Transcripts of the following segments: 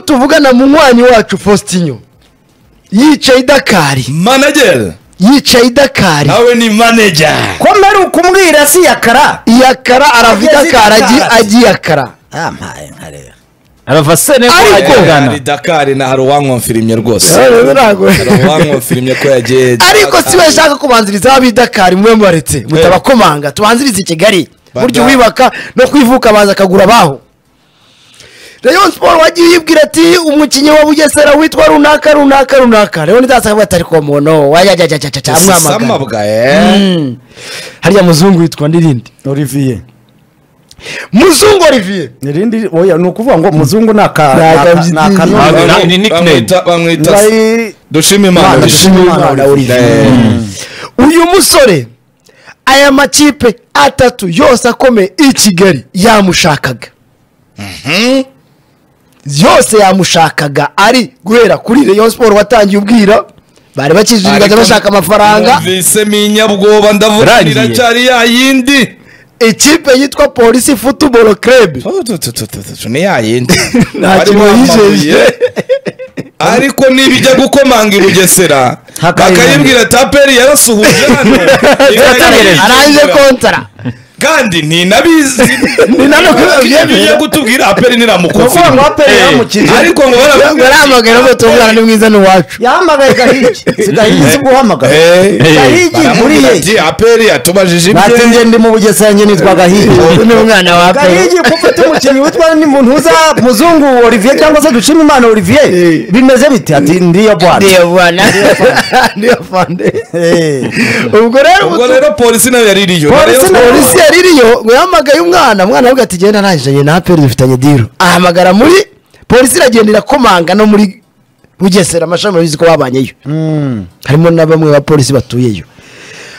tuvugana munywanyi wacu faustinyo yicaye i dakari manajeri yicaye i dakari nawe ni manajeri ko mbere ukumwira si yakara iyakara aravida Ageze i Dakar. akara agiyakara yampaye nkareba arava sene ko Ariko- ajya ari gana dakari na hari uwanywamfirimye rwose hari uwanywamfirimye ko yagiye ariko si we ashaka kubanziriza ab'i dakari mwe mwaretse mutabakomanga tubanzirize i kigali burya uwibaka no kwivuka abanza akagura abaho rayon siporo wagiye uyibwira ati umukinnyi wa bugesera witwa runaka runaka runaka rero ntidasanga batari ku muntu wajyajajajaja amwamagana samabwa eee Mm. hariya muzungu witwa n'irindi olivier muzungu oliviye irindi oya ni ukuvuga ngo muzungu ni aka Ni aka- ni aka- ni akanunu Ntabwo- ni nickname. bamwita Bari- dushima imana Imana, dushime dushime Imana, Imana, Olivier. Eh, uyu musore aya makipe atatu yose akomeye i kigali yamushakaga yose yamushakaga ari guhera kuri reyo siporo watangiye ubwira bari bakijije ibiganza ariko bashaka amafaranga numvisemo inyabwoba ndavuga Yarangiye. iracyari ya yindi ikipe yitwa polisi futuboro kerebu Tu- tu- tu- tu- tu- tu- tu- ni ya yindi Nta Barimo kintu yijeje. amabuye. ariko nibijya gukomanga i bugesera Hakayibona. bakayibwira taperi yarasuhuje hano Yategereje. arangije kontara kandi ntinabizi nano kubabwira. bijya gutubwira aperi ni ukuvuga ngo niramukofi aperi Eh. yamukije ariko ngo barababwira baramubwira ngo tubungana ni mwiza ni uwacu yahamagaye gahigi si gahigi si guhamagara Eh. gahigi baramubwira nkuriye ati aperi yatubajije ntacyo ibye njye ndi mu bugesera njye nitwa gahigi uyu ni umwana wa pe gahigi kuko ufite umukinnyi witwa ni muntuza muzungu olivier cyangwa se dushima imana olivier bimeze bite ati ndiyo bwana niyo bwana niyo fande Eh. ubwo rero ubwo ubu- rero polisi nayo yariri iyo Polisi Rayon Sports- polisi yari iriyo ngo yahamagaye umwana umwana aravuga ati genda arangije njye na peri dufitanye diro ahamagara muri polisi iragenda irakomanga no muri bugesera amashami urabizi ko babanyeyo harimo na bamwe bapolisi batuyeyo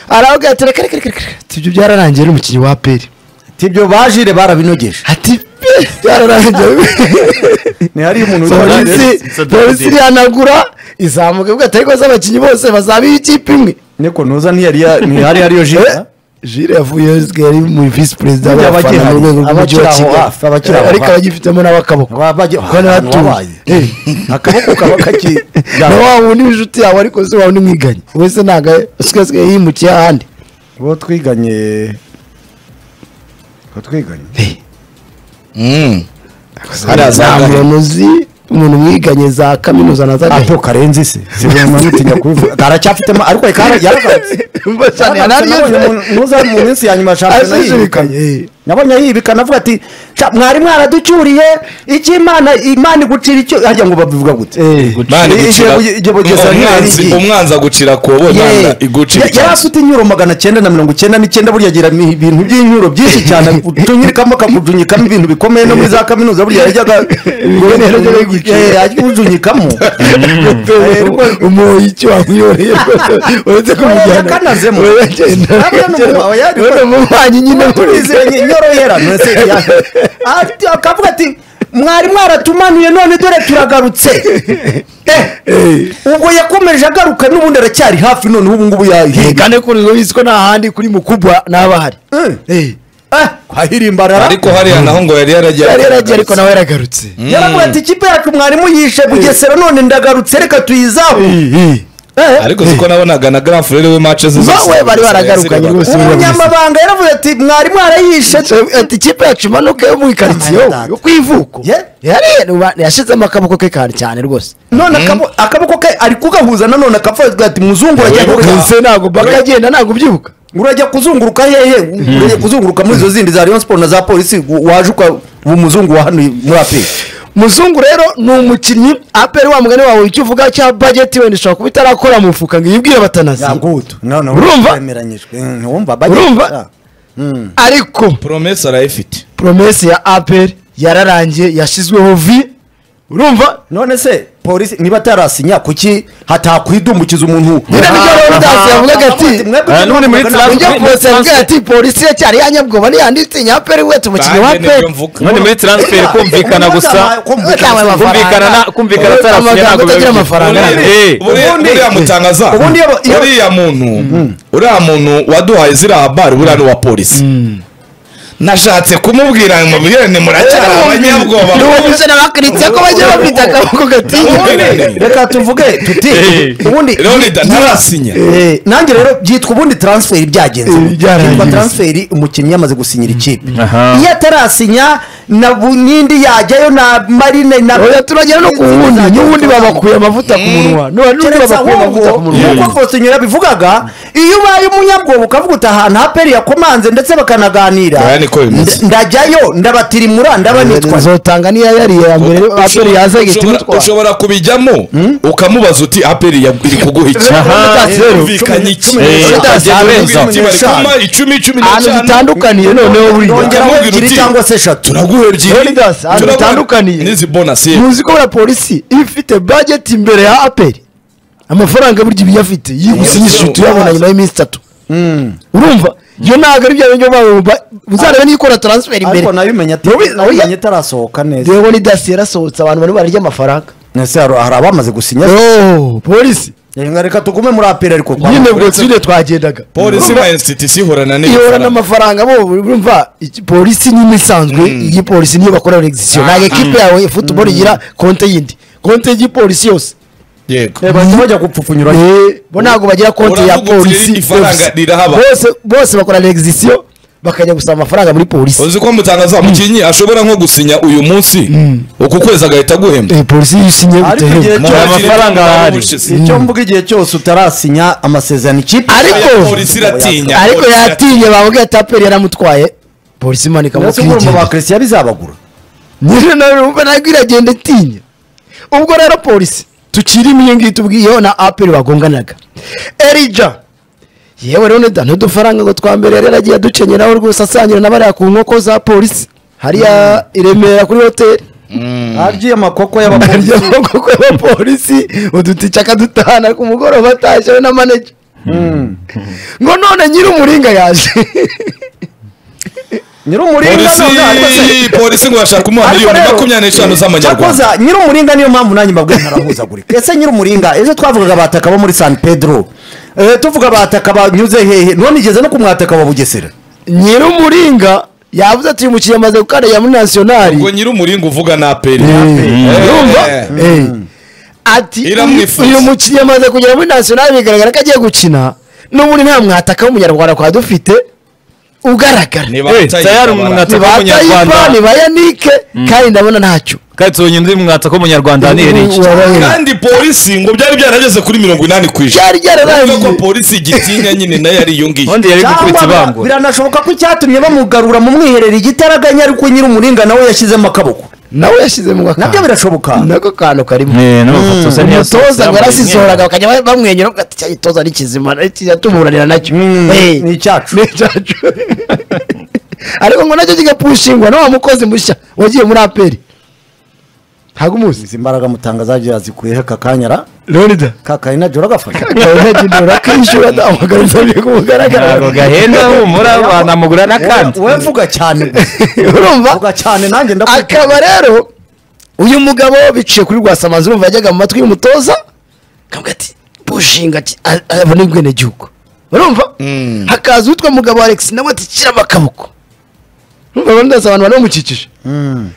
aravuga ati reka reka reka reka ati ibyo byararangiye n'umukinnyi wa peri ati ibyo bajire barabinogeje ati "Pe, byararangiye ntihariyo umuntu witwa polisi polisi irihanagura izamuka ivuga ati ariko se abakinnyi bose bazaba ikipe imwe niko ntuza ntiyari ya- ntihari hariyo jira jire yavuye ari mu visi perezida Burya w'abafana abakiri mu rwego aho, rw'umujyi wa abakiri aho hafi, kigali abakiri aho ariko hafi. abagifitemo n'abakaboko wabajye ko n'abatuye wabaye akaboko kaba kaki na wa wundi w'inshuti yawe ariko se wawe n'umwiganye wese ntabwo asigaye asigaye yimukiye ahandi uwo twiganye uwo twiganye Mm. hariya za Nta Gahigi. muntu uzi umuntu umwiganye za kaminuza na za ato gahe karenzi se sibona nutinya kubivuga aracyafitemo ariko reka yaragarutse Umva cyane, Yaragarutse, yari nabonye yeze. umuntu- ntuza mu minsi ya nyuma shampiyona Aje yibika yibikanye, eh. nabonye yibika navuga ati "Sha, mwari mwaraducyuriye icyo imana imana igucira icyo hajya ngo babivuga gute Mani Igihe gucira- buge- igihe bugesera umwanzi ntiyari umwanzi agucira ku bo Ye. Imana igucira Ya- yari icyatsi. afite inyuro magana cyenda na mirongo cyenda n'icyenda burya agira mi- ibintu by'inyuro byinshi cyane utunyirikamo akakujunyikamo ibintu bikomeye no muri za kaminuza burya yajyaga rero ryo bigucira. Eh, ajya kujunyikamo umuhoyi icyo wamwiyoreye rwose uretse kumujyana yakanazemo. uragenda Hariya ni uragenda. umuhwa, yari- Urabona umuhwanyi nyine muri turizeye inyorohera nese ya- Ati- akavuga ati mwari mwaratumanuye none dore turagarutse Eh, ubwo yakomeje agaruka n'ubundi aracyari hafi none ubu ngubu yahiga kane kuri ubu bizwi ko nta handi kuri mukubwa n'aba hari Eh. Eh. ahirimbarara ariko hariya naho ngo yari yaragiye yari yaragiye ariko nawe yaragarutse yaravuga ati ikipe yacu mwarimu yishe bugesera none ndagarutse reka tuyizaho ariko siko nabonaga na grand frere we match ze Ba- we bari baragarukanye rwose umunyamabanga yaravuze ati mwarimu arayishe Ati- ati ikipe yacu imanuka yo mu ikaritsiye Data. yo ku ivuko Ye? Yari- uba- yashizemo akaboko ke kare cyane rwose none akabo- akaboko ke ari kugahuza nanone akavuga ati muzungu urajya kugahuza Ese ntabwo bakagenda ntabwo ubyibuka urajya kuzunguruka hehe urajya kuzunguruka muri izo zindi za rayon sport na za polisi u- waje uka ubu muzungu wa hano muri api muzungu rero ni umukinnyi aperi wa mugani wawe icyo uvuga cya bageti wenda ishobora kuba itarakora mu mufuka ngo iyibwire batanazi urumva urumva urumva ariko promesse arayifite poromesi ya aperi yararangiye yashyizweho vi urumva none se polisi niba atarasinya kuki hatakwidumbukiza umuntu Nyine nibyo rero udasinya avuga ati, Ah, none muri Trump- ujya polisi yabwira ati polisi ya cyari yanyabwoba ntiyanditinya aperi we tumukinnyi wa aperi none muri transfer kumvikana gusa kumvikana na- kumvikana Amagambo atarasinya ntabwo atagira biba amafaranga. Eh. Ubundi- uriya mutangaza Ubundi iyo- iyo- uriya muntu uriya muntu waduhaye ziriya habari buriya ni uwa polisi nashatse kumubwira ngo mubwirane muracyari abanyabwoba ni uwo musore bakritse ko bajya bafite akaboko gatinya Ubundi- reka tuvuge tuti Eh. ubundi Leonidas ntarasinya Eh, nanjye rero byitwa ubundi transferi byagenze Eh, byaragenze. byitwa transferi umukinnyi yamaze gusinyira ikipe Aha. iyo atarasinya na bu- n'indi yajyayo na marine na oya turagera no ku wundi n'ubundi babakuye amavuta ku munwa n'ubundi keretse babakuye amavuta ku ahubwo munwa nk'uko Faustin yabivugaga iyo ubaye umunyabwoba ukavuga uti ahantu haperi yakomanze ndetse bakanaganira Oya, niko bimeze. nda- ndajyayo ndabatirimura ndabanitwa nzotanga niyo yari iya mbere aperi yaza ihita Ushobora- imutwara ushobora kubijyamo ukamubaza uti aperi ya- iri kuguha iki Aha, Byumvikanye iki? cumi Eh, Ukagenda n'eshanu, ukabwira cumi uti bari n'eshanu. kumpa icumi icumi ahantu n'eshanu bitandukaniye noneho buriya nongera ukamubwira ebyiri uti- cyangwa se eshatu turaguha ebyiri Leonidas, ahantu turaguha- bitandukaniye. n'izi bonasi muzi ko buriya polisi iyo ifite budget imbere ya aperi amafaranga burya iba iyafite yigusinyisha tuyabona nyuma y'iminsi itatu urumva iyo ntabwo ari bya bintu byo uzarebe niyo ikora transfer imbere ariko nayo umenya ati Wowe- nawe oya. umenya itarasohoka neza rero nidasi yarasohotse abantu bari bararya amafaranga ese hari hari abamaze gusinya Oh, polisi Reka reka tugume muri aperi ariko kwa nyine ubwo uretse- tuyine twagendaga polisi Urumva, na institusi ihorana ihora n'ifaranga n'amafaranga bo urumva iki- polisi ni isanzwe iyi polisi niyo bakora regisiyo ntabwo ekipe yawe futuboro igira konte yindi konte y'igipolisi yose yego Eh, bahita bajya gupfupfunyura Eh, bo ntabwo bagira konti ya Uravuga uti polisi ifaranga yose. rirahaba. Bose- bose bakora regisiyo bakajya gusaba amafaranga muri polisi uzi ko mutangaza mukinnyi ashobora nko gusinya uyu munsi uku kwezi agahita aguhemba Eh, polisi yisinye Ariko igihe bitahemba cyo- amafaranga ahari. Ubushize. icyo mvuga igihe cyose utarasinya amasezerano ikipe Ariko- Oya, polisi iratinya ariko polisi yatinye bavuga ati aperi yaramutwaye polisi imanika mu ndetse umurimo ba kwigira christian bizabagura nyine nawe wumva ntabwo iragenda itinya ubwo rero polisi tukirimo iyo ngiyo tubwiyeho na aperi bagonganaga erija yewe rero da n'udufaranga ngo twamberere yaragiye aducenyeraho rwose asangira na bariya ku nkoko za polisi hariya i Remera kuri hoteli harya amakoko y'abapolisi arya amaboko y'abapolisi udutice akadutahana ku mugoroba atashye we na maneja ngo none nyir'umuringa yaje nyir'umuringa none ariko se- polisi polisi ngo bashaka umuha ariko miliyoni rero- makumyabiri n'eshanu z'amanyarwanda cyakoza nyir'umuringa niyo mpamvu nanjye mbabwiye ntarahuzagurika ese nyir'umuringa ejo twavugaga abataka bo muri san pedro Eh, tuvuga abataka banyuze hehe none igeze no ku mwataka wa bugesera nyir'umuringa yavuze ati uyu mukinnyi amaze gukanda muri nasiyonari ngo nyir'umuringa uvuga na aperi yumva Eh. ati Iramwifuza. uyu mukinnyi amaze kugera muri nasiyonari bigaragara ko agiye gukina n'ubundi nta mwataka w'umunyarwanda kwa dufite ugaragara Eh, nibatayibara tayari umwataka w'umunyarwanda nibatayipani ba yanike kandi ndabona ntacyo katsonye undi mwataka w'umunyarwanda ni iki Wababera. kandi polisi ngo byari byarageze kuri mirongo inani ku ijana byari Urumva ko byararangiye polisi igitinya nyine nayo yariyungiye undi yari gukubita cyangwa ibangura biranashoboka ko icyatumye bamugarura mu mwiherero igitaraganya ariko nyir'umuringa nawe yashyizemo akaboko nawe yashyizemo nabyo akantu birashoboka nako kantu karimo Eh, n'amafoto se niyo umutoza ngo yambaye arasizoraga bakajya ba- bamwenyura bavuga ati cyari itoza ni kizima tumuranira nacyo Mm, Eh, ni icyacu. ni icyacu ariko ngo nacyo kigapushingwa na wa mukozi mushya wagiye muri aperi ntabwo umuzi izi mbaraga mutanga zagiye yazikuyeho aka kanya ra leonida kakari na joro agafasha ntagindura kwishyura nta magarutsa biri ntabwo kumugaragara gahenda humura banamugura n'akandi wowe vuga cyane urumva vuga cyane nanjye ndakumva akaba rero uyu mugabo biciye kuri rwasamazi urumva yajyaga mu matwi y'umutoza akavuga ati bushinga ati "A- abo ni ubwenegihugu urumva hakaza uwitwa mugabo alex nawe ati shyiramo akaboko urumva abantu ndetse abantu banamukikije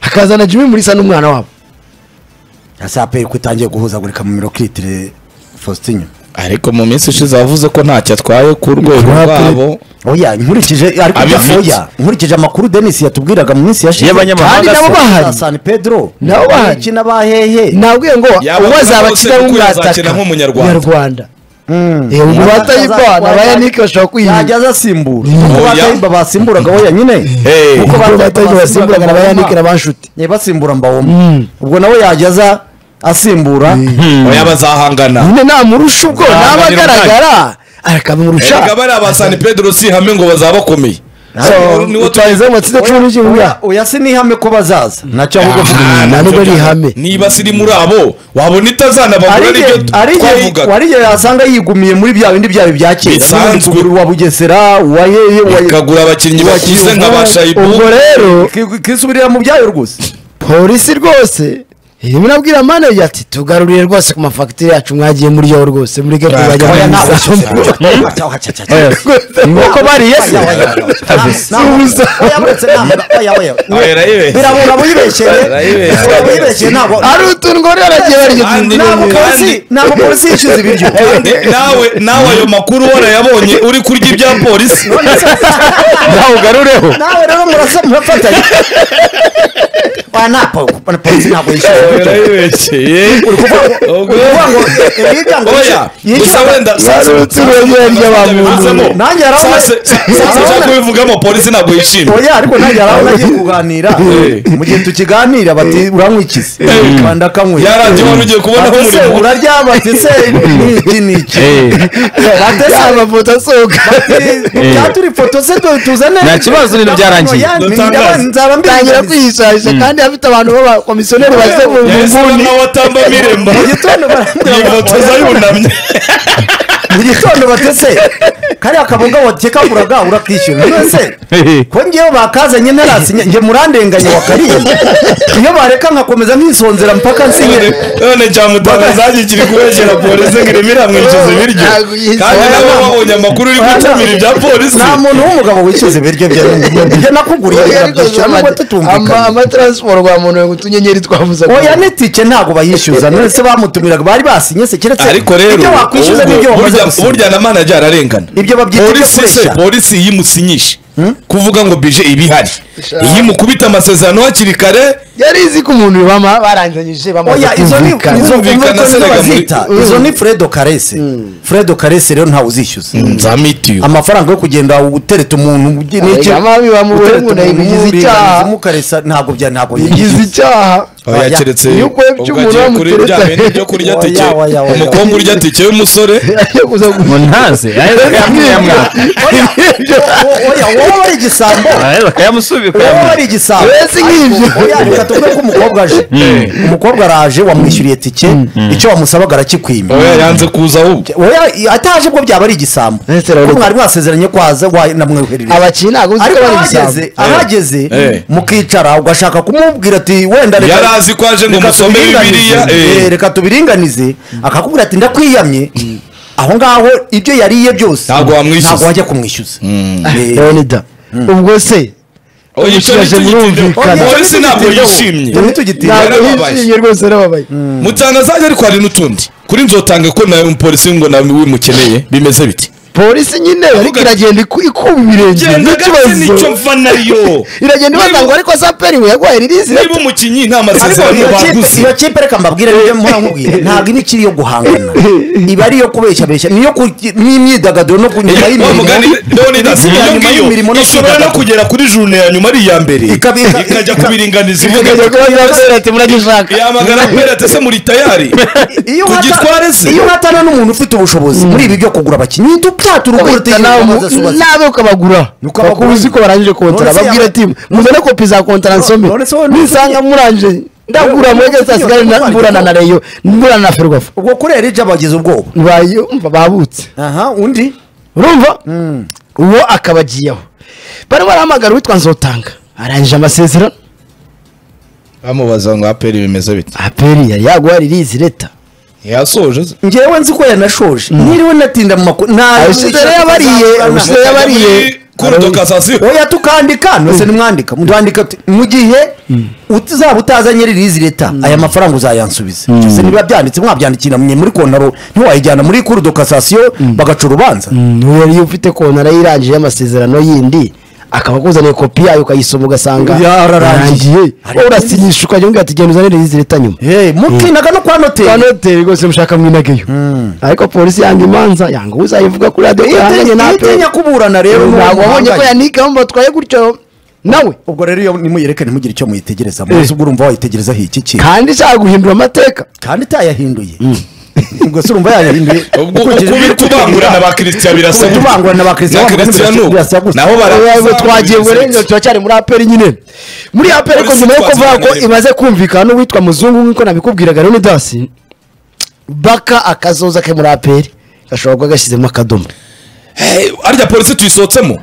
hakaza na jimmy mulisa n'umwana wabo asaperi ko itangiye guhuzagurika mu mirokiritire faustin ariko mu minsi ishize yavuze ko ntacyo atwaye ku rwego rwabo oya nkurikije ariko Abifite. oya nkurikije amakuru denis yatubwiraga mu minsi yashize Y'abanyamahanga kandi nabo se. bahari za san pedro Nabo bahari. bakina bahehe nabwiye ngo Yaba uwo azaba azabakina se kuko nk'umwataka yazakina nk'umunyarwanda. nyarwanda ubu batayivana bayanike bashobora yajya kwirinda azasimbura Mm. kuko Oya. batayiba basimburaga oya nyine Eh. Kuko kuko batayivana basimburaga na bayanike na banshuti Eh, basimbura mbawoma Mm. ubwo nawe yajya aza asimbura oya bazahangana nyine namurusha ubwo Ntabwo naba agira agaragara akamurusha erega bariya ba san pedro si ihame ngo bazaba bakomeye So, Niwo utahizeho amatsinda cumi n'igihumbi Oya, oya sinihame ko bazaza nacyo ahubwo Ah, vuga nta nubwo ari ihame. niba siri muri abo wabona itazanabagura Ari aribyo igihe- ari igihe- twavugaga ari igihe yasanga yigumiye muri bya bindi byayo bya kera Bisanzwe. Nk'uri kugura uwa bugesera uwa hehe uwa ikagura abakinnyi bakize nka ba shayibu ubwo rero Ki- kisubirira mu byayo rwose polisi rwose iyo binabwira manager ati tugarurire rwose ku mafagitire yacu mwagiye muriyo rwose mureke kuzajya oya nawe mwisasomo inkoko bariye se birabura Arayibeshyeye. buyibeshyeye ntabwo ari utuntu ngo bariya baragiye barya Kandi- ntabwo polisi ntabwo polisi yishyuza ibiryo nawe nawe ayo makuru warayabonye uri kurya ibya polisi nawe ugarureho nawe rero murasa murafatanya oya ntabwo polisi ntabwo yishyuza ibiryo yarayibeshyeye kuvuga ngo ibirya ngo oya gusa wenda Yari utuntu barya barya ba muntu bivuzemo Nanjye yarawe- sasa kubivugamo polisi ntabwo yishimye oya ariko ntajya aho nagiye kuganira Eh. mu gihe tukiganira bati urankwikiza Eh. rwanda akanywera yarangiye wari ugiye kubona ko Ati se umurimo uraryama ati se niki niki ati se amafoto asohoka byaturi foto se tu- tuzane Nta kibazo, ibintu byarangiye. nzaba tangira mbirangiza kwiyishahisha kandi afite abantu b'abakomisiyoneri baze mu yahise nguni aba nawe atamba miremba mu gitondo barambwira iyi ngo- foto zayunamye mu gitondo batese kariya kaboga watekaguraga urakishyura none ko ngewe bakazanye narasinya nge murandenganya wakariye iyo bareka nkakomeza nkisonzera mpaka nsinyire none cyamutanga zagiye kiri kubegera polisi ngo ireme iramwishyuza ibiryo Ntabwo yishyuza. kandi nabo babonye amakuru uri gutumira ibya polisi nta muntu w'umugabo wishyuza ibiryo bye ibyo nakuguriye birabyishyura nubwo tutumvikana amataransiporo rwa muntu ngo utunyenyeri twavuze oya n'itike ntabwo bayishyuza none se bamutumiraga bari basinye se keretse ariko rero ibyo wakwishyuza ubwo n'ibyo wamaze burya- gusinya burya na manager ararengana ibyo babyita ibyo polisi se kureshya polisi iyo imusinyisha kuvuga ngo bije iba ihari iyo imukubita amasezerano hakiri kare yari izi ko umuntu bama barangizanyije bamaze oya izo ni kumvikana izo Kumvikana kumvikana se rega muri- bazita izo ni fredo karese fredo karese rero ntawe uzishyuza nzamitiyo amafaranga yo kugenda utereta umuntu ugi- n'iki- Oya, mabi bamubohe utereta ngo nayo umuntu bigize w'uburinganizamo icyaha. ukaresa ntabwo bya ntabwo bigize icyaha oya Oya. keretse Iyo ukuye ubwo ibyuma agiye kuri uramutereta. bya bintu byo kurya Oya, tike oya, oya. umukobwa urya tike y'umusore Ajya kuza ngo ntaze oya wowe wari igisambo bakayamusubiza wowe wari igisambo wese nk'ibyo oya reka tuvuge ko umukobwa aje umukobwa araje wamwishyuriye tike icyo wamusabaga arakikwima oya yanze kuza ahubwo oya i- ataje ubwo byaba ari igisambo Ese rero- ko mwari mwasezeranye ko waza wa- namwoherereza abakinnyi ntabwo uzi ko ariko bari ahageze ishyamba ahageze Eh. mukicara ugashaka kumubwira ati wenda reka- Yari azi ko aje ngo reka musome tubiringanize. Bibiliya, eh. Eh, reka tubiringanize akakubwira ati ndakwiyamye aho ngaho ibyo yariye byose Ntabwo wamwishyuza. ntabwo wajya kumwishyuza Eh, leonida ubwo se oya icyo Umushyiraje murumvikana. polisi ntabwo yishimye Turi tugitinya. Ntabwo- ntabwo yarababaye. yishimye rwose yarababaye mutanga zanjye ariko hari n'utundi kuri nzotange ko nawe umupolisi ngo nawe wimukeneye bimeze biti polisi nyine ariko iragenda iku- ikuba ibirenge genda gake nicyo n'ikibazo mva nariyo iragenda ibaza ngo ariko saperi we yaguhaye ririzi niba umukinnyi nta ariko masezerano iyo kipe- baguze iyo kipe reka mbabwire n'ibyo mpora nkubwira ntabwo iba ikiri iyo guhangana iba ari iyo kubeshyabeshya niyo ku- n'imyidagaduro no kunyuma wa mugani y'imirimo leonidas Imirimo iyo y'imirimo ngiyo no ishobora no kwidagadura. kugera kuri jurune ya nyuma ari iya mbere Ikaba- ika- ikajya kubiringaniza ivuga ikajya kuba yakorera ati muragishaka yamagana kubera ati ese muri tayari iyo tugitware uhata- se iyo uhatana n'umuntu ufite ubushobozi muri ibi byo kugura abakinnyi tubyaturu ukubita nawe nawe ukabagura Ukabagura. bakuzi ko barangije kontara None se babwira yaba- ati muzane kopi za kontara nsome none se wowe ntuzi- nisanga murangije ndagura Wowe mwege ntuzi- sasigare ntuzi- mburana na reyo mburana na ferwafu ubwo kuri erija bagize ubwoba bayo babutse aha undi urumva uwo akaba agiyeho bari barahamagara uwitwa nzotanga arangije amasezerano bamubaza ngo aperi bimeze biti aperi yari yaguha ririzi leta yasoje se ngewe nzi ko yanashoje niriwe natinda mu makuru nta Abashize rero yabariye, abashize nta- yabariye. kurudokazasiyo oya tukandika nose nimwandika mutwandika tuti, mu gihe uzaba utazanye ririzi leta aya mafaranga uzayansubiza se niba byanditse mwabyandikira mwe muri kontaro ntiwayijyana muri kuri dokasasiyo bagaca urubanza uwo yari ufite kontara yirangije y'amasezerano yindi akaba akuzaniye kopi yayo ukayisoma ugasanga Yararangiye. wowe urasinyisha ukajya umbwira ati genda uzane ririzi leta nyuma Hey, mukinaga no kwa kwa noteri noteri rwose mushaka mwinageyo ariko polisi yanga imanza yanga uzayivuga kuri radiyo ihanganye na pe itinya kuburana rero n'uwo ntabwo wabonye ko muhanganye. yanike aho batwaye gutyo nawe ubwo rero iyo nimuyereke ntimugire icyo muyitegereza mwese ubwo urumva wayitegerezaho iki kintu kandi ishaka guhindura amateka kandi itayahinduye ubwo se urumva yayahinduye ubwo ukurikije ukubiri ibiri kubangurana ba kirisitiya birasa gutya. Kubangurana ba Christian na bangana Christian birasa- uku. birasa gutya. naho Ubwo baraza twagiye burengera turacyari muri aperi nyine muri aperi ko Polisi nyuma yo kuvuga ko twaziranira. imaze kumvikana n'uwitwa muzungu nk'uko nabikubwiraga leonidas baka akazoza ke muri aperi gashobora kuba gashyizemo akadomo Hey, arya polisi tuyisohotsemo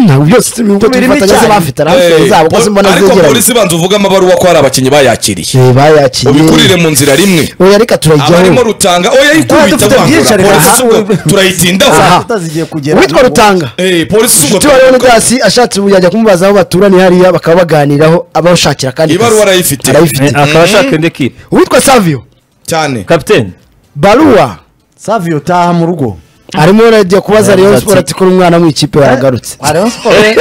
ntabwo byose Tumirimo tubifatanya se icyarimwe. bafite arahafite Eh, zabo ko pol- zimbona ariko zegeranye polisi banza uvuge amabaruwa ko hari abakinnyi bayakiriye Eh, ubikurire bayakiriye mu nzira rimwe oya reka abarimo turayijyaho rutanga oya Tuba yikubita dufite byinshi, vangura ariko polisi aha. ubwo turayitindaho Aha. tutazigiye kugera uwitwa rutanga Eh, polisi ubwo umutima wa Leonidas ashatse ubu yajya kumubaza aho baturaniye hariya bakaba baganiraho abashakira kandi ibaruwa arayifite arayifite akaba ashaka indi kipe uwitwa savio cyane kapitene baruwa savio taha mu rugo arimo arajya kubaza rayon sport ati ko umwana mu ikipe yaragarutse Rayon Sports.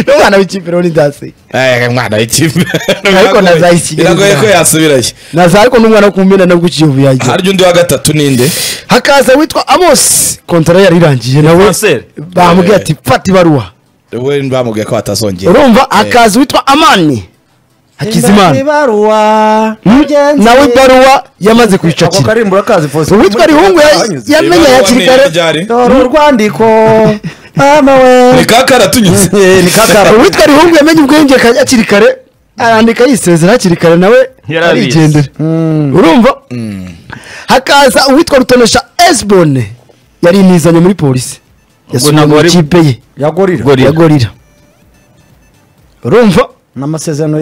n'umwana w'ikipe Leonidas Eh, mwana w'ikipe Ariko nazayikiri. biragoye ko yasubirayo naza ariko n'umwana wo kumena nabwo ikiyovu yagiye harya undi wa gatatu ninde hakaza witwa amos kontara yari irangiye nawe Francais. bamubwiye ati fata ibaruwa we bamubwiye ko batazongera urumva hakaza witwa amani hakizimana ibaruwa mugenzi nawe ibaruwa yamaze ako kwicakira karimbo urakazi Faustin. uwitwa rihungu ya- Anyuze. yamenye Ibaruwa hakiri ni kare ryari? dore urwandiko amawe ni kakaratunyuze Eh, ni kakara uwitwa rihungu yamenye ubwenge ka- hakiri kare arandika yisezera hakiri kare nawe Yarabizi. arigendera urumva hakaza uwitwa rutonesha esbone yari inizanye muri polisi yasubiye ntabwo mu wari- ikipe ye yagorira Gorira. ya gorira urumva n'amasezerano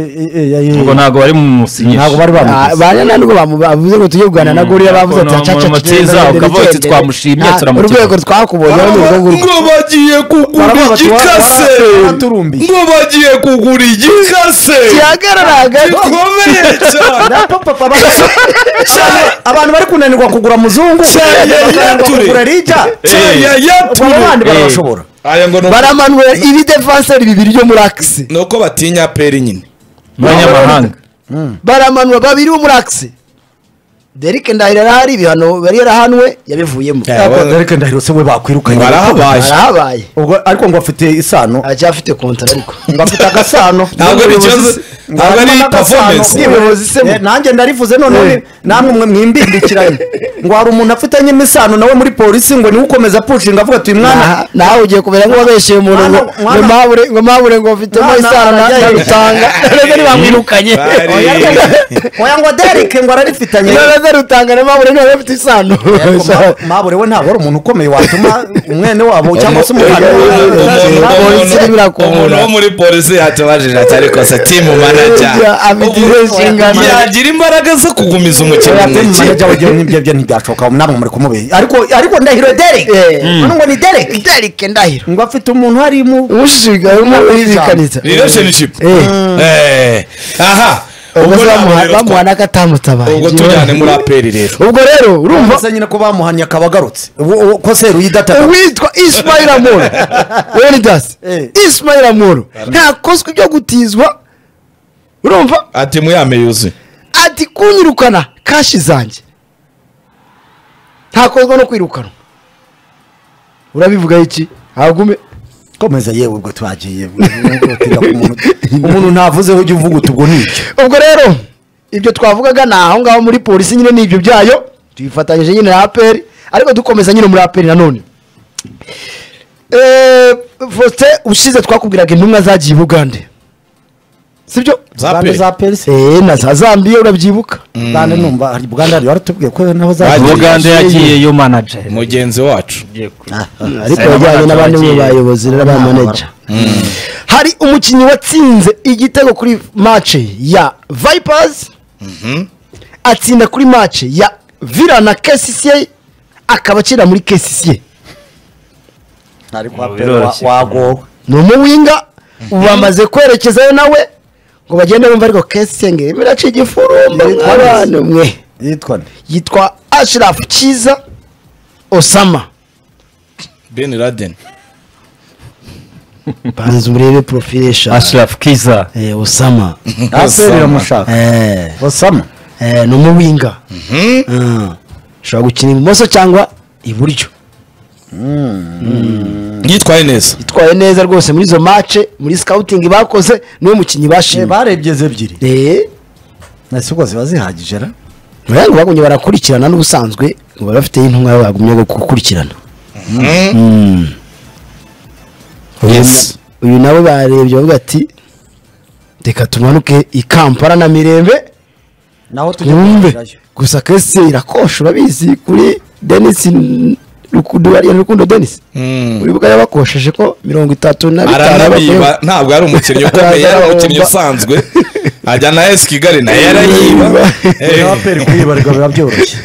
ubwo ntabwo bari mu musinyisha ntabwo bari Ah, bamuzi bariya ntabwo bamu- bavuze ngo tujye kuganira na Mm, gorira ntabwo bavuze ati nta acaca muntu tugenda mutiza, imbere, ukavuga tujya uti imbere." twamushimye, Ah, turamukina. urwego twakubonye ni urwo ngurwo ngo bagiye kugura Baravuga bati, wa- igikase wa- waraturumbiye. ngo bagiye kugura igikase gihagarara hagati gikomeye cyane Napo papa baka- Cyane abantu bari kunanirwa kugura muzungu Cyane bakananirwa yature. kugura rija Cyane ubwo yature. abandi Eh. barabashobora aya ngo ni uko- baramanura ibi defenseri bibiri byo muri akisi ni uko batinya aperi nyine abanyamahanga baramanura babiri bo muri akisi derike ndahiro arahari ibihano yari yarahanwe yabivuyemo Eh, ariko wa- ariko ndahiro se we bakwirukanye barahabaye arahabaye ubwo ariko ngo afite isano aracyafite kontara ariko ngo afite agasano Ntabwo ari ikibazo, ntabwo ari performance. Umuyobozi se mu- Eh, nanjye ndarivuze none namwe mwe mwimbindikiranye ngo hari umuntu afitanye imisano nawe muri polisi ngo niwe ukomeza pushinga avuga ati uyu mwana Aha, nawe ugiye kubera nk'uwabeshye umuntu ngo Mwana- mwana- ngo mahure ngo mahure ngo mfitemo Mwana- isano na mwana- na rutanga none bamwirukanye Bari- oya rwose, oya ngo derike ngo ararifitanye none rutanga na mahure niba bafite isano Ariko Ma- mabure we ntabwo ari umuntu ukomeye watuma umwene wabo cyangwa se umugabo Umuntu- Eh, umuntu- Polisi umuntu- birakongora. umuntu wo muri polisi yatubajije ati ariko se timu manager Eh, afite izihe Ubu- nshingano?" yagira imbaraga zo kugumiza umukinnyi mu manager ikipe we ibyo ngibyo byo ntibyashoboka namwe muri kumubera ariko ariko ndahiro derek Eh. none ngo ni derek derike ndahiro ngo afite umuntu harimo umushishikarimo urizikaniza relationship Eh. Eh, aha ubwo ubwo se bamuha- ntabwo bamuha n'akatamutabara ubwo tujyane muri aperi rero ubwo rero urumva se nyine ko bamuhanye akaba agarutse Ubu- ubu- ko se ruyidataka uwitwa ismail amoro leonidas Eh. ismail amoro ntakozwe ibyo gutizwa urumva ati muyame yuzuye ati kunyirukana kashi zanjye ntakozwa no kwirukanwa urabivuga iki hagume komeza yewe ubwo twagiye wihutira ku muntu. umuntu ntavuzeho ujya uvuga uti ubwo ni iki ubwo rero ibyo twavugaga ni aho ngaho muri polisi nyine ni ibyo byayo tubifatanyije nyine na aperi ariko dukomeza nyine muri aperi nanone Eh, Faustin ushize twakubwiraga intumwa zagiye i bugande sibyo Za Bande pe. za perisi Eh, na za zambiya urabyibuka bande numva hari buganda hari waratubwiye ko nabo za Bagiye. ubugande yagiye yo manager mugenzi wacu ariko Sena yajyanye n'abandi mu bagiye. bayobozi n'aba manager hari umukinnyi watsinze igitego kuri match ya vipers atsinda kuri match ya villa na kcca akaba akina muri kcca ariko Ubu aperi biroroshye. wagowe ni umuwinga ubu bamaze kwerekezayo nawe ngo bagende bumva ariko kcca ngo irimo iraca igifurumba Yitwa mwana nde? mwe yitwa nde yitwa ashirafu cyiza osama ben laden banza urebe profile eshanu ashirafu kiza Eh, osama aperi iramushaka Eh. basama Eh, ni umuwinga Ah. ushobora gukina ibumoso cyangwa iburyo yitwaye neza itwaye neza rwose muri izo mace muri scouting bakoze niwe mukinnyi bashimye barebye ze ebyiri Eh, nasigo ziba zihagije ra buriya ngo bagumye barakurikirana n'ubusanzwe ngo baba bafite intumwa bagumye gukurikirana yes uyu nabo barebye bavuga ati reka tumanuke i kampala na mirembe naho tujya twumve kureberayo gusa kese irakosha urabizi kuri denisi duhariye rukundo denise Mm. wibuka yabakosheje ko mirongo itatu na bitanu aranabiba y'abakorewe- ntabwo ari umukinnyi ukomeye yari umukinnyi usanzwe ajya na esi kigali nayo arayiba Eh, abaperi kuyibarirwa biba byoroshye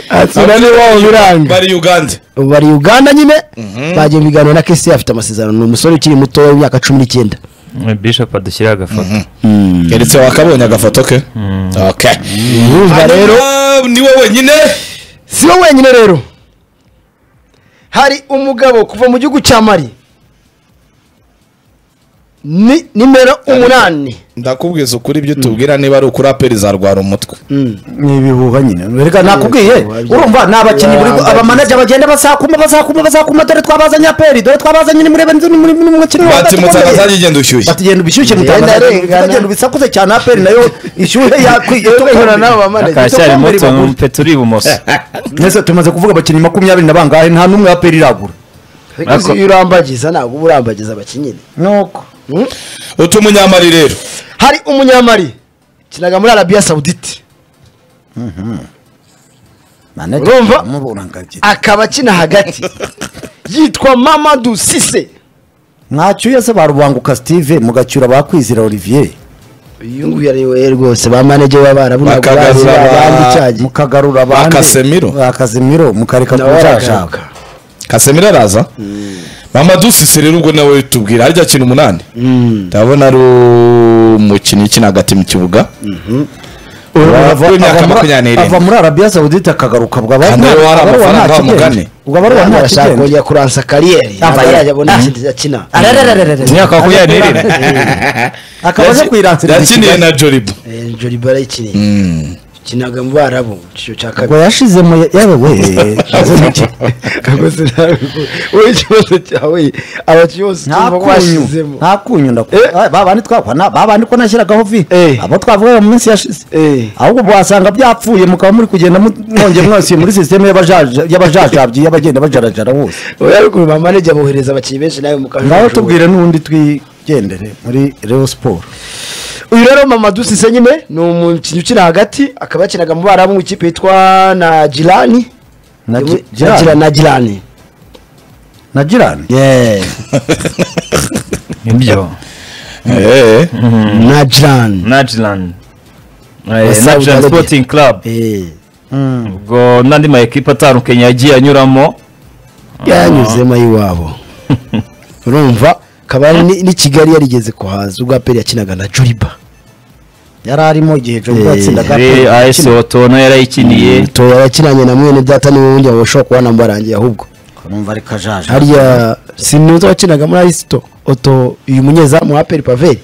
atsura niba wabiranga bari uganda ubu bari uganda nyine bagiye mu biganiro na kesi afite amasezerano ni umusore ukiri muto w'imyaka cumi n'icyenda bishop adushyiriye agafoto keretse wakabonye agafoto ke Okay. urumva rero Hanyuma ni wowe nyine si we wenyine rero hari umugabo kuva mu gihugu cya mari ni nimero umunani ndakubwiza ukuri ibyo utubwira niba ari ukuri aperi zarwara umutwe ni ibihuha nyine reka nakubwiye urumva ni abakinnyi buri abamanaja bagenda basakuma basakuma basakuma dore twabazanye aperi dore twabazanye ni murebe nzi ni muri ni mu mukino wa hagati batimutse ukomeye. akazajya igenda ushyushye batugenda ubushyushye Yenda arengana. butagenda ubisakuze cyane aperi nayo ishyushye yakwiye Ihura n'abo bamanaja. akacyari muto umupeta uri ibumoso mwese tumaze kuvuga abakinnyi makumyabiri na bangahe nta n'umwe aperi iragura Ariko iyo urambagiza ntabwo uba urambagiza abakinnyi nuko utu munyamari rero hari umunyamari kinaga muri arabiya sawuditi Urumva? akaba akina hagati yitwa mamadu sise mwacyuye se ba rubanguka steve mugacyura bakwizira olivier uyu nguyu ari we rwose ba manager w'abarabunaga Bakagarura ba- bandicyagiye mukagarura abandi Casemiro. ba Casemiro, mukareka nawe kuzashaka arashaka kasemira araza mama dusise rero ubwo nawe tubwira harya kintu umunani ndabona ari umukinnyi ukina hagati mu kibuga Ava- w'imyaka ava muri- makumyabiri n'irindwi. ava muri arabiya sawudite akagaruka ubwo Kandi rero wari amafaranga wamugane. ubwo abaruwa nta arashaka kigenda kongera kuransa kariyeri Ah, ntabwo yeah. yarajya abona ikindi akina imyaka makumyabiri n'irindwi akaba aje kwiransira yakiniye na joribu Eh, Jolly Bala yakiniye kinaga mu barabu icyo cya ubwo kabiri yashizemo yewe we rwose ntabwo wowe ikibazo cyawe abakinnyi bose nta tumva ko kunyu washyizemo nta kunyu Eh. ndakuba babandi twakwa na- babandi ko nashyiragaho vi Eh. abo twavugaga mu minsi yashize Eh. ahubwo wasanga byapfuye mukaba muri kugenda mu- mwongeye mwasubiye muri sisiteme y'abajaja- y'abajajabyi y'abagenda bajarajara bose ubu rero ukuntu ba manager bohereza abakinnyi benshi nawe mu kajugujugu. ngaho tubwire n'undi twigendere muri reo siporo uyu rero mama dusise nyine ni umukinnyi ukina hagati akaba yakinaga mu barabu mu ikipe yitwa na girani na Yo muri- Gi- Girani- na girani na girani ibyo Eh, na girani najilani Saudi najilani Arabia. sporting club ubwo n'andi ma ekipa atandukanye yagiye anyuramo yanyuzemo ay'iwabo urumva akaba ari n'i- n'i kigali yarigeze kuhaza ubwo aperi yakinaga na juriba yari arimo igihe jo yatsindaga ari AS Otono yarayikiniye to yakinanye na mwene data niwe wundi wabasha kuba namba arangiye ahubwo numva ari kajaja hariya sinuza wakinaga muri ayisito oto uyu munyezamu wa aperi paveri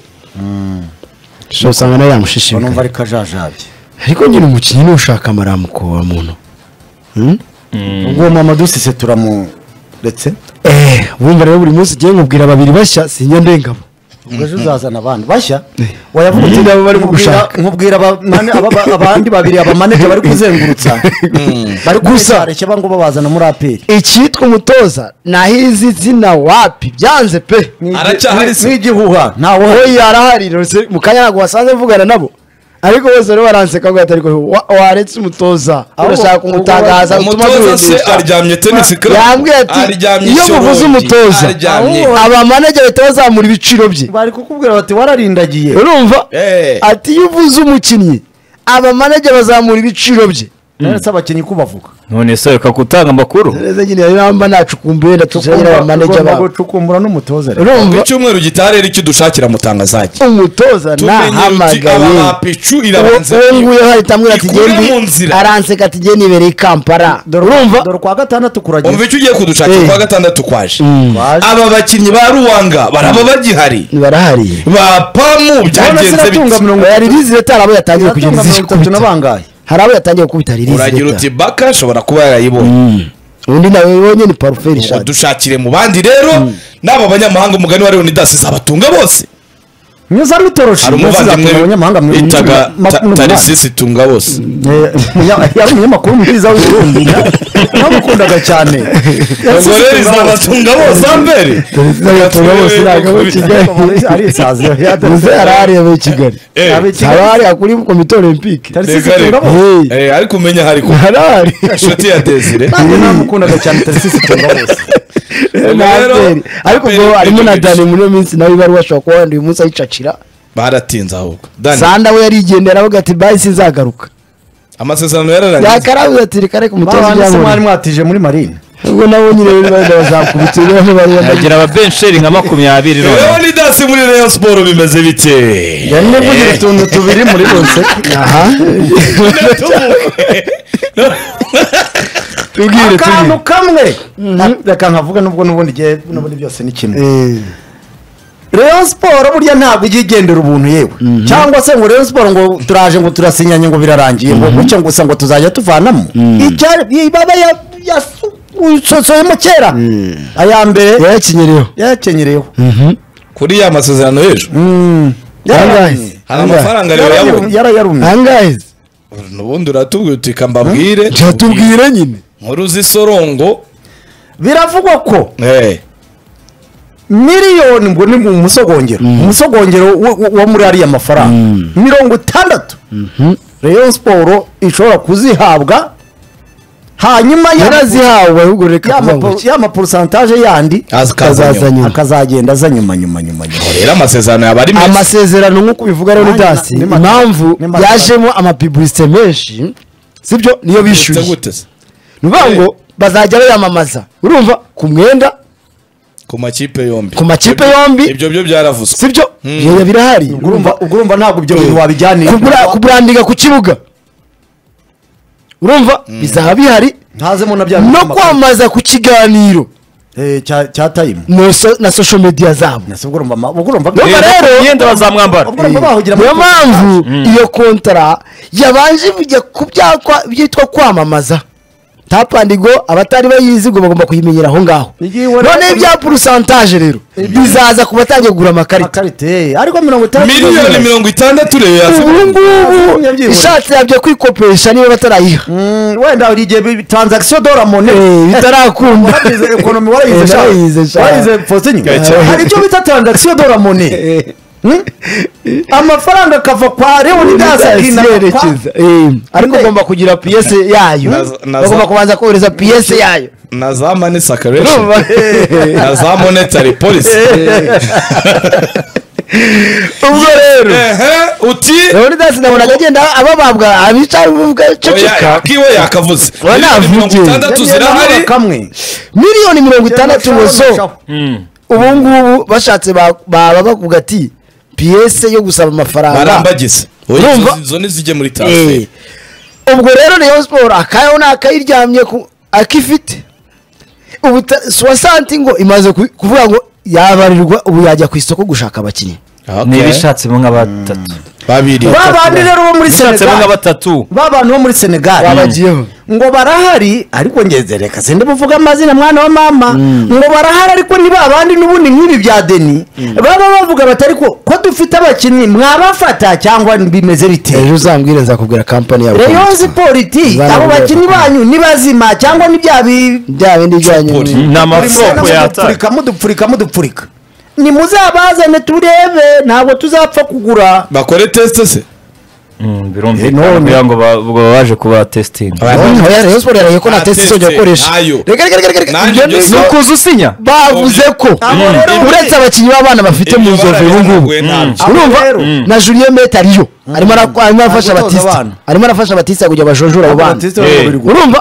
so usanga nawe numva yamushishikaye ari kajajabye ariko nyine umukinnyi nushaka amaramuko wa muntu ubwo mama dusise turamuretse Eh, wumva rero buri munsi ugiye nkubwira babiri bashya sinya ndengabo ubwo ejo uzazana abandi bashya wayavuga uti nabo barimo gushaka nkubwira abamane- aba- aba- abandi babiri abamaneja bari kuzengurutsa bari gusa reke bango babazana muri aperi icyitwa umutoza nahizi zina wapi byanze pe aracyahari se n'igihuha ntawe uhari. oya arahari rwose mu kanya ntabwo wasanze mvugana nabo ariko bose rero baranseka ngo atari ko wa- waretse umutoza Ahubwo- urashaka kumutangaza utuma umutoza se duhindisha. aryamye tenisi club yambwiye ati aryamye iyo muvuze isorogi, umutoza aryamye abamanage bahita bazamura ibiciro bye bari kukubwira bati wararindagiye urumva Eh. ati iyo uvuze umukinnyi abamanage bazamura ibiciro bye ndetse abakinnyi kubavuga none se reka gutanga amakuru neza nyine rero namba nacukumbuye ndatuzagira abamanage Tugomba babo gucukumbura n'umutoza rero Ku urumva cyumweru gitare rero icyo dushakira mutangazaje umutoza aba nahamagaye bapicu uwo irabanza uwo nguyu hari tamwira ati Ikure mu gendi nzira. aranseka ati gendi ibereye ikampara dore urumva urumva dore kwa gatandatu umva kuragira icyo ugiye kudushakira Eh. kwa gatandatu kwaje Waje. aba bakinnyi ba ruwanga baraba bagihari barahari ba pamu byagenze sinatunga bite mirongo hari rizireta hari abo yatangiye Iratunga kugenda mirongo itatu na izikubita bangahe hari abo yatangiye gukubita hari uragira rizireta uti baka ashobora kuba yarayibonye undi nawe wonye ni parufe ngo rishadi dushakire mu bandi rero n'aba banyamahanga umugani wa leonidas zabatunga bose mwiza mitoroshi hari umuvandimwe abanyamahanga mu- bitaga mu- Ta- mu- tarisisi tunga bose Eh, munya- yari umunyamakuru mwiza w'uburundi namukundaga cyane ubwo rero izaba tunga bose ambere arisaziyo muze araharebeye kigali Eh. abari akuri komite olympique Hey. Eh, ariko umenya hari ku harahari inshuti ya desire namukundaga cyane tarisisi tunga bose na rero, aperi ariko aperi ubwo harimo na kwitegereza. dani muri iyo minsi nawe ibaruwa ashobora kuba wenda uyu munsi ayicacira baratinze ahubwo dani sanda we yarigendera avuga ati bayi sinzagaruka amasezerano yararangiye yakarabuze ati reka reka umutoza babana se mwari ibyabonye mwatije muri marine ubwo nabo nyine rero benda bazakubita rero bari bambaye hagira ababensheri nka makumyabiri rero none ni dansi muri rayon siporo bimeze bite yamwe vugira utuntu tubiri muri bose aha tubwire akantu kamwe reka nkavuga nubwo n'ubundi igihe n'ubundi byose ni kimwe tubwire Rayon siporo burya ntabwo ijya igendera ubuntu yewe cyangwa se ngo Rayon siporo ngo turaje ngo turasinyanye ngo birarangiye ngo gutya ngo gusa ngo tuzajya tuvanamo Icyari- ibaba ya- yasosoyemo kera aya mbere yayakinyereyeho yayakenyereyeho kuri ya masezerano y'ejo Yangahe? hari amafaranga rero yabonye yarayarumye angahe ubundi uratubwira uti "Ka mbabwire tubwire nyine nkuru z'isorongo biravugwa ko Eh, miliyoni ngo ni mu musogongero umusogongero wo- wo- wo muri ariya mafaranga mirongo itandatu Rayon siporo ishobora kuzihabwa hanyuma yarazihawe ahubwo reka kuvuga ngo iki. yamaporusantaje yandi akaza nyuma. akazagenda aza nyuma nyuma nyuma nyuma rero amasezerano yaba ari meza amasezerano nk'uko bivuga rero ni Nanjye na- dasi ni ma- impamvu ni ma- yajemo amapibuliste menshi sibyo niyo Uretse bishyuye gute se? ni ukuvuga ngo bazajya bayamamaza urumva ku mwenda ku makipe yombi ku makipe yombi ibyo byo byaravuzwe sibyo Ibyo birahari urumva ubwo urumva ntabwo ibyo bintu wabijyaniye Kubura- kuburandika ku kibuga urumva bizaba bihari ntazemo na bya no kwamamaza ku kiganiro Eh, cya cya tayimu no so- na social media zabo nasi ubwo urumva ma- ubwo urumva Urumva Reba rero- ku myenda bazamwambara ubwo urumva bahugira muri niyo mpamvu iyo kontara yabanje kujya ku byakwa byitwa kwamamaza tapandigo abatari bayizi ngo bagomba kuyimenyera aho ngaho Igihe wari- none ibya purusantaje rero bizaza ku batangiye kugura amakarita amakarita eh, ariko mirongo itandatu miliyoni mirongo itandatu rero ubu yaza ngubu ishatse yabyo kwikopesha niba batarayiha Mm, wenda hari igihe bi- transaction dora mone Eh, bitarakunda. warayize ekonomi Eh, warayize sha narayize sha. warayize fosinyo Gacye. hari icyo bita transaction dora mone Hmm? amafaranga akava kwa leoni dasa yerekeza ariko Inde- ugomba kugira piyese yayo Naza- naza- bagomba kubanza kohereza piyese yayo na za mani sakaresheni na za monetary policy ubwo rero Ehe, uti leonidas nabonaga agenda abababwa abicara bavuga ceceka oya, akiwe yakavuze Oya, miliyoni mirongo navugiye. itandatu zirahari kamwe miliyoni mirongo itandatu gusa ubu ngubu bashatse ba- baba bavuga ati piyese yo gusaba amafaranga barambagiza Urumva? Oya, izo- izo ntizijye muri Eh. tansiferi ubwo rero rayon siporo akayo ni akayiryamye ku akifite ubu ta- suwasanti ngo imaze ku- kuvuga ngo yabarirwa ubu yajya ku isoko gushaka abakinnyi n'ibishatsemo nka batatu babiri babandi rero bo muri bishatsemo nka senegal batatu babantu bo muri senegal babagiyeho ngo barahari ariko ngezereka sinde buvuga amazina mwana wa mama ngo barahari ariko ni babandi n'ubundi nk'ibi bya deni baba bavuga batari ko ko dufite abakinnyi mwabafata cyangwa bimeze bite ejo uzambwire nzakubwira kampani yabo rayon siporo iti Bana abo baba- bakinnyi banyu ni bazima cyangwa ni bya bi- bya bindi Siporo. bijyanye ni amasoko yataye mudupfurika mudupfurika mudupfurika nimuzabazane turebe ntabwo tuzapfa kugura bakore tesite se birumvikana kugira ngo ba- ubwo baba baje kuba testingi rayon siporo yaraye ko na Na tesite izongera teste, gukoresha nayo. reka reka reka reka Nanjye ibyo ibyo ni si- uko kuza usinya bavuze ko Abo rero uretse abakinnyi b'abana bafite mu nzovu ubu ngubu ntabyo urumva Abo rero. na julien mete ariyo arimo ara- arimo arafasha Ari gutoza batista abana. arimo arafasha batista kugira bajojora abo bana Batiste Eh. babiri gusa. urumva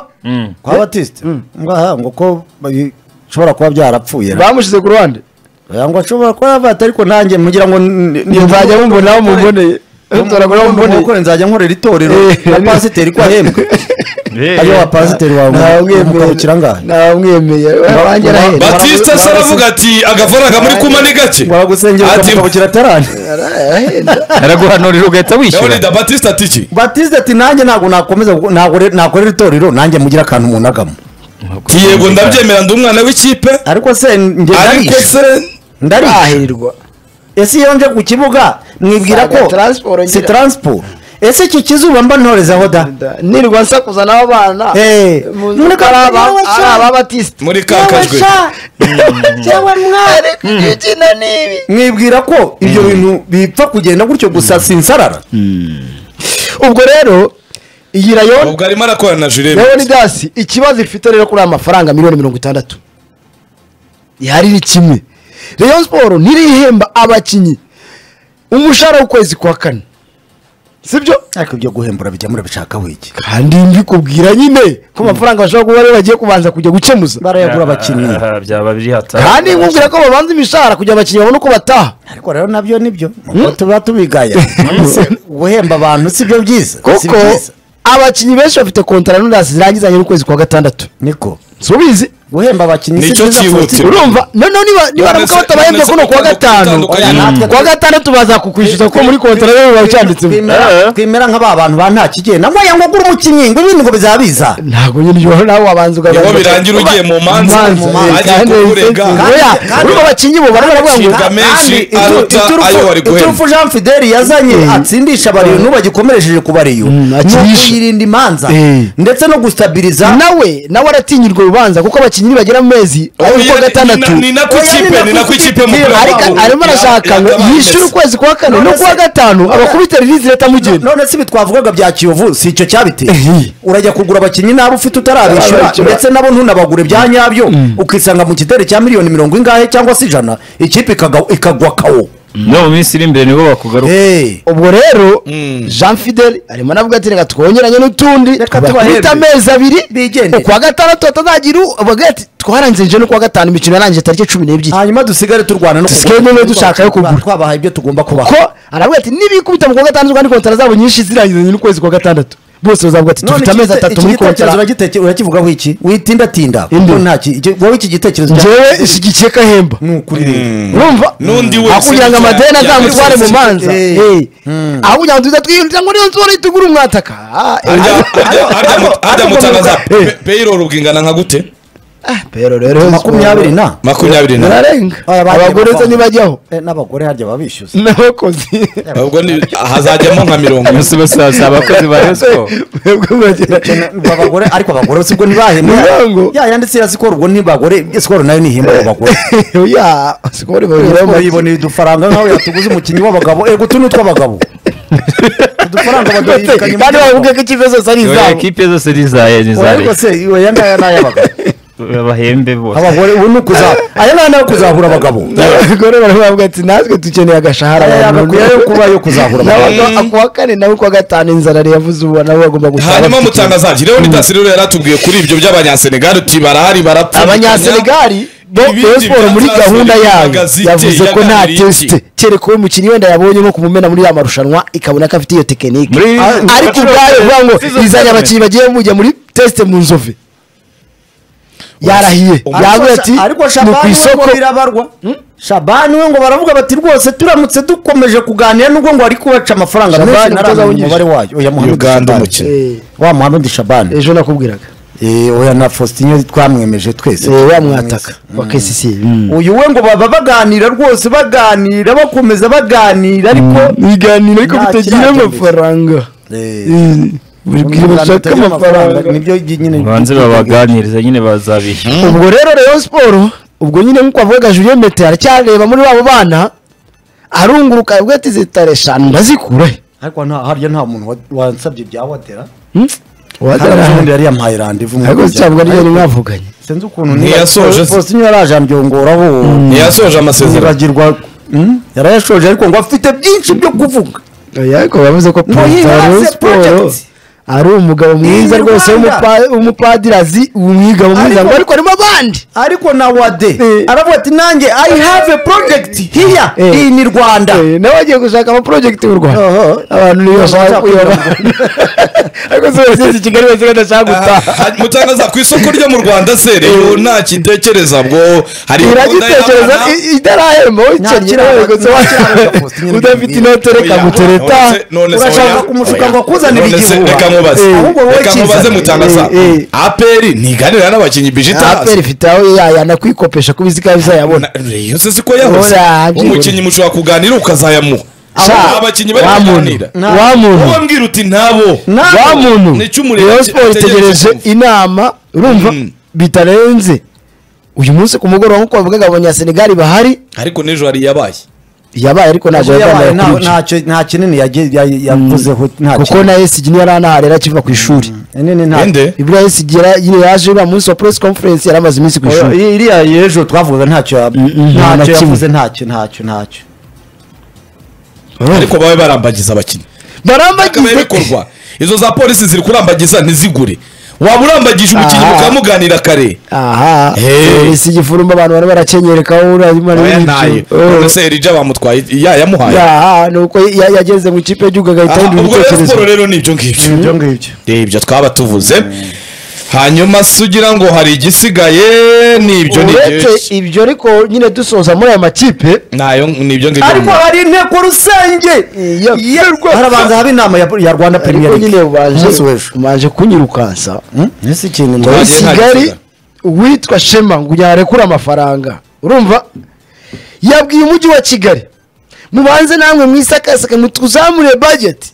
kwa batiste ngaha ngo ko bishobora kuba byarapfuye bamushyize ku ruhande ngo ashobora kuba yavata ariko nanjye mugira ngo n- n- nzajya mumbonaho mumuboneye ntoragura aho mumuboneye Mukore nzajya nkorera itorero Eh. na pasiteri ko ahembwe ayo wa pasiteri wawe mukabukira ngaha ntawumwemeye wanjye arahera batista se aravuga ati agafaranga muri kuma ni gake baragusengera Ati- ukamukabukira atarane araguhanurira ugahita wishyura leonida batista ati iki batiste ati nanjye ntabwo nakomeza gu- ntabwo re- nakorera itorero nanjye mugira akantu munagamo Ati, yego ndabyemera ndi umwana w'ikipe ariko se njye ariko ndarishe se ndarishe ahirirwa ese iyo nje ku kibuga mwibwira Usanga ko transport ngira. si taransiporo ese iki kizuba mba ntorezaho da nirirwa nsakuza n'abana Eh, Mu- muri ari ka- aba- yewe ari sha. ababatisite muri ka kajwe yewe mwari gukina n'ibi mwibwira ko ibyo bintu bipfa kugenda gutyo gusa si insarara ubwo rero iyi rayon ubwo arimo arakorana na jurebe leonidas ikibazo ifite rero kuri aya mafaranga miliyoni mirongo itandatu ihari ni kimwe rayon siporo ntirihemba abakinnyi umushahara w'ukwezi kwa kane sibyo ariko ibyo guhembura bijya murabishaka wiki kandi mbikubwira nyine ko amafaranga bashobora kuba ariyo bagiye kubanza kujya gukemuza barayagura abakinnyi Ah, byaba biri hatari kandi nkubwira ko babanza imishahara kugira abakinnyi babone uko bataha ariko rero nabyo nibyo ubwo tuba tubigaya Se, guhemba abantu si byo byiza si kuko byiza abakinnyi benshi bafite kontara n'undasi zirangizanye n'ukwezi kwa gatandatu niko subizi guhemba abakinnyi Nicyo kuruta- Sibyo. urumva noneho niba niba None nabwo se- batabahembye none se kuno kuwa kugira ngo gatanu dutandukanye oya, natwe- kuwa gatandatu bazakukwishyuza kuko muri kontara rero biba byanditsemo Twemera- Eh. twemera nk'aba bantu ba nta kigenda ngo ngo ugure umukinnyi ngo ibindi ngo bizabiza ntabwo nyine iyo nawe wabanza niho ugabanza birangira ugiye mu manza Manza, mu manza, eh, agiye kandi- kukurega kandi- oya kandi- urumva abakinnyi bo barabona bavuga Nshinga ngo menshi Kandi itu- aruta iturufu- ayo wari guhemba. iturufu jean fideli yazanye Eh. atsindisha abariyo bagikomeresheje ku bariyo Mm, ni akinisha. ukuyirinda imanza Eh. ndetse no gustabiriza nawe nawe aratinyirwa urubanza kuko abakinnyi bagera mu mezi ari Oya, kuwa ni- gatandatu ni- ni nako ikipe ni nako ikipe mu Ariko- ariko wabo arimo arashaka ngo yagabanutse. yishyure ukwezi kwa kane None no kuwa se- gatanu none- abakubita ririzi leta mugenda none se ibi twavugaga bya kiyovu si icyo cyabiteye Ehe. urajya kugura abakinnyi n'abo ufite utarabishyura Utarabishyura. ndetse nabo ntunabagure bya nyabyo ukisanga mu kideri cya miliyoni mirongo ingahe cyangwa se ijana ikipe ikaga- ikagwa kawo no mu minsi iri imbere nibo bakugaruka Eh. ubwo rero jean fidel arimo anavuga ati reka twongeranye n'utundi Reka bakubita tubahembe. amezi abiri Bigendere. ukwa gatandatu batazagira u- bavuga ati twarangije no kuwa gatanu imikino yarangije tariki cumi n'ebyiri hanyuma dusigare turwana no Dusigare niba dushaka yo kugura. twabahaye ibyo tugomba kubaha ko aravuga ati nibikubita mu kuwa gatandatu kandi kontara zabo nyinshi zirangizanye n'ukwezi kwa gatandatu bose bazavuga ati None dufite iki amezi gite- atatu iki muri gitekerezo kontara uragiteke- urakivugaho iki witindatinda Inde. Kuko nta ki- icyo- wowe iki gitekerezo cya- ngewe ishyigikiye ko ahemba ni ukuri rero urumva N'undi wese akugira ngo ujya- amadeni yajya azamutware mu muri manza sosiyete. Eh. aho kugira ngo tuza twiyumvira ngo niyo nzu itugura umwataka Ah, eh, harya- harya- harya mu- harya mutangaza Eh. pe- payroll bwingana nka gute pero rero makumyabiri na makumyabiri na bararenga Aya, bagiye abagore bapfa. se ntibajyaho Eh, n'abagore harya babishyuza n'abakozi ubwo ni hazajyamo nka mirongo umunsi wose hazaba abakozi ba resiko mwebwe muragira- abagore ariko abagore sibwo ntibahembwa Murango. ya yanditse ya sikoro ubwo ntibagore sikoro nayo ntihembwa abo bagore oya sikoro bageraho Sikoro make. yiboneye udufaranga nkawe yatuguze umukinnyi w'abagabo ego utu ni utw'abagabo udufaranga baduhererekanya kandi bavuga ko ikipe zose ari Oya, izabo ekipe zose ni iza ni iza ariko leta se iyo aya ngaya ni ay'abagabo bahembe bose abagore ubu ni ukuza aya ngaya ni ayo kuzahura abagabo abagore baravuga ati natwe dukeneye agashahara aya yagakwiye yo kuba yo kuzahura abagabo akuwa kane nawe kuwa gatanu inzara yari yavuze ubu nawe bagomba gusaba hanyuma bafite mutangazaji rero nidasi rero yaratubwiye kuri ibyo by'abanyasenegali uti barahari barapfa abanyasenegali bo Ibindi Rayon Sport muri byatangajwe gahunda mu yayo magazine yavuze ko nta yaganiriye iki? tesite kereka uwo mukinnyi wenda yabonye nko kumumena muri ya marushanwa ikabona ko afite iyo tekinike Muri- Ah, ariko Bachelor- ubwayo uvuga ngo Season izanye seven. abakinnyi bagiye mujya muri tesite mu nzove yarahiye yavuga ati ariko ni ku shabani we isoko ngo birabarwa shabani we ngo baravuga bati rwose turamutse dukomeje kuganira nubwo ngo ari kubaca amafaranga Shabani menshi umutoza ntaramenya wungirije. umubare wayo oya muhammed uganda shabani umukino Eh, wa muhammed shabani ejo nakubwiraga Eh, oya na faustin twamwemeje twese Eh, wamwataka wa KCC uyu we ngo baba baganira rwose baganira bakomeza baganira ariko ibiganiro ariko Nta bitagira kiragendeka. amafaranga Eh, Eh, buri bwira bashaka bitagira amafaranga nibyo nyine banze babaganiriza nyine bazabishyura ubwo rero Rayon Sport ubwo nyine nk'uko avuga Julien Mete aracyareba muri babo bana arunguruka avuga ati zitare eshanu ndazikura he ariko nta harya nta muntu wa- wansabye bya watera Hmm? hari n'undi Wadara- yari yampaye randevu ariko zicyabwa niyo Ariko- mwavuganye sinzi ukuntu Ntiyasoje se. posite niyo yaraje ambyongoraho ntiyasoje amasezerano nibagirwa Hmm? yarayashoje ariko ngo afite byinshi byo kuvuga oya ariko bavuze ko perezida wa Rayon Muhimbaze Sport Project. ari umugabo mwiza Ni rwose Rwanda. w'umupa- w'umupadirazi umwigabo mwiza Ariko- ngo ariko harimo abandi ariko na wade Eh. aravuga ati nanjye i have a project hiya Eh. iyi ni rwanda Eh, nawe agiye gushaka amaporojegiti mu rwanda Oho. abantu niyo bashaka kuyabona ariko se bageze i kigali bose badashaka gutaha Ah, mutangaza ku isoko ryo mu rwanda se rero nta kitekereza ngo hari gahunda iragitekereza y'abana- i- itarahemba Nta wikennye kiraro- gusa nta kiraro cya wa- Faustin Nyiribigwi. udafite inote reka Oya, gutereta none se- none se Urashaka oya. kumushuka ngo akuzanire None se igihuha. reka nkubaze Eh, ahubwo wowe reka nkubaze kizana. mutangaza Eh, eh. aperi ntiganira n'abakinnyi bijitazi aperi ifite aho yanakwikopesha ku biziga bizayabona iyo se siko yahoze Ora, umukinnyi mushobora kuganira ukazayamuha Sha, abakinnyi bari wa muntu kuganira wa wowe muntu mbwira uti nabo wa muntu Ni icy'umuriro Rayon Sports ategereje itegereje kumva. inama urumva Mm. bitarenze uyu munsi ku mugoroba nk'uko bavugaga abanyasenegali bahari ariko n'ejo hari iyabaye yabaye ariko ntabwo yabaye nta- kuri ntacyo nta kinini yagi- ya- yavuzeho nta kuko na esigi niyo yari anaharera akiva ku ishuri kinini nta ende ibura esigi yaje uriya munsi wa press conference yari amaze iminsi ku Oya, ishuri i- iriya y'ejo twavugaga ntacyo ya- mm, nta na ntacyo kimwe. yavuze ntacyo ntacyo ntacyo ariko babe barambagiza abakinnyi bakabaye barambagize bikorwa izo za polisi ziri kurambagiza ntizigure waba urambagije umukinnyi Aha. mukamuganira kare aha Hey. esigi furumba abantu bari barakenyerekaho uriya oya ntayo none muntu se erija bamutwaye yayamuhaye nuko ya- yageze mu ikipe y'igihugu agahita Aha, ahindura ubwo rero ibitekerezo siporo rero ni ibyo ngibyo ibyo ngibyo ibyo twaba tuvuze hanyuma se ugira ngo hari igisigaye ni ibyo ni uretse ibyo ibyo ariko nyine dusoza muri aya makipe nayo ni ibyo ngibyo ariko hari inteko rusenge Iya. Yerwa. harabanza haba inama ya ya rwanda ariko premier nyine league baje umunsi w'ejo baje kunyirukansa ese ikintu muri Bagiye kigali nta uwitwa shema ngo yarekure amafaranga urumva yabwiye umujyi wa kigali mubanze namwe mwisakasake mutuzamure bajeti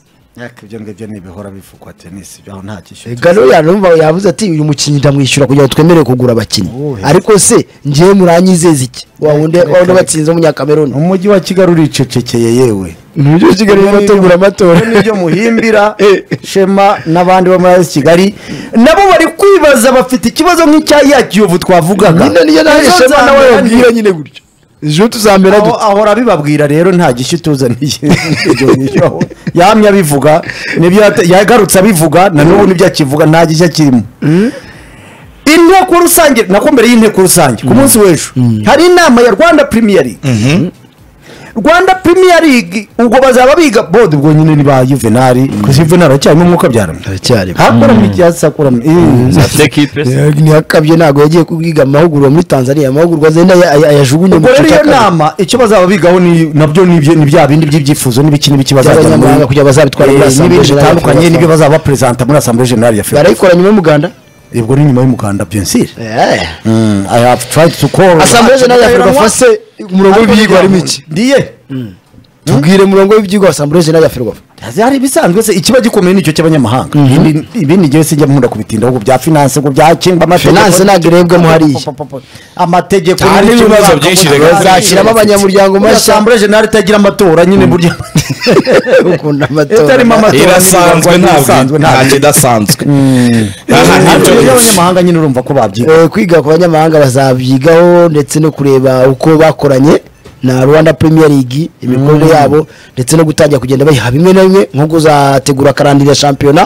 ibyo ngibyo ntibihora bivugwa tenisi aho nta gishyura gano yarumva yavuze ati uyu mukinnyi ndamwishyura kugira ngo twemerere kugura abakinnyi Uhe. ariko se ngewe muranyizeza iki wawundi Reka, wawundi reka. batsinze umunyakameruni umujyi wa kigali uricecekeye yewe mu mujyi wa kigali Ibyo bategura amatora nibyo- nibyo muhimbira shema n'abandi bo muri AS kigali nabo bari kwibaza bafite ikibazo nk'icya ya kiyovu twavugaga nyine niyo nawe Ejo shema nawe nzamera nti- yabwira nyine gutyo ejo tuzamera aho dute ahora abibabwira rero nta gishya utuzaniye Ibyo ngibyo. yamye abivuga nibyo yate- yagarutse abivuga na n'ubu nibyo akivuga nta gishya kirimo inteko rusange nako mbere y'inteko rusange ku munsi w'ejo hari inama ya rwanda premier league rwanda premier league ubwo bazaba biga bode ubwo nyine ni ba juvenali kuko juvenali aracyarimo umwuka byaramo hakoramo ibyatsi hakoramo ntiyakabye ntabwo yagiye kubwiga amahugurwa muri tanzania amahugurwa zenda aya- aya- ayajugunye mu ubwo rero iyo cyakabiri. nama icyo bazaba bigaho ni- nabyo ni ibyo- ni bya bindi by'ibyifuzo n'ibiki n'ibiki bazajya muri by'abanyamahanga kugira bazabitware muri Eh, assemblée n'ibindi générale bitandukanye ya n'ibyo Ferwafa. bazaba perezida muri assemblée générale ya FERWAFA barayikora nyuma y'umuganda ubwo ni nyuma y'umuganda bien sûr Mm, I have tried to call asambure jenali ya ferwafa se umurongo w'ibyigwa harimo iki ndiye tubwire umurongo w'ibyigwa wa asambure jenali ya ferwafa hari ibisanzwe se ikiba gikomeye nicyo cy'abanyamahanga Ibindi- ibindi ngewe sinjya nkunda kubitindaho ubwo bya finance ubwo bya kinga amategeko Finance ntabwo irebwamo hariya. amategeko Ah, n'ibiki n'ibibazo mwaka byinshi muri- reka. Bazashyiramo abanyamuryango Buriya mashya. assemblée générale itagira amatora nyine burya ukunda amatora itarimo amatora irasanzwe n'ibirango ntabwo n'ibisanzwe, ntabwo. nta kidasanzwe aha ni ariko ibyo rero ngibyo abanyamahanga nyine urumva ko babyiga Eh, kwiga ku banyamahanga bazabyigaho ndetse no kureba uko bakoranye na rwanda premier league imikorere yabo ndetse no gutangira kugenda bayiha bimwe na bimwe nko kuzategura akarandira shampiyona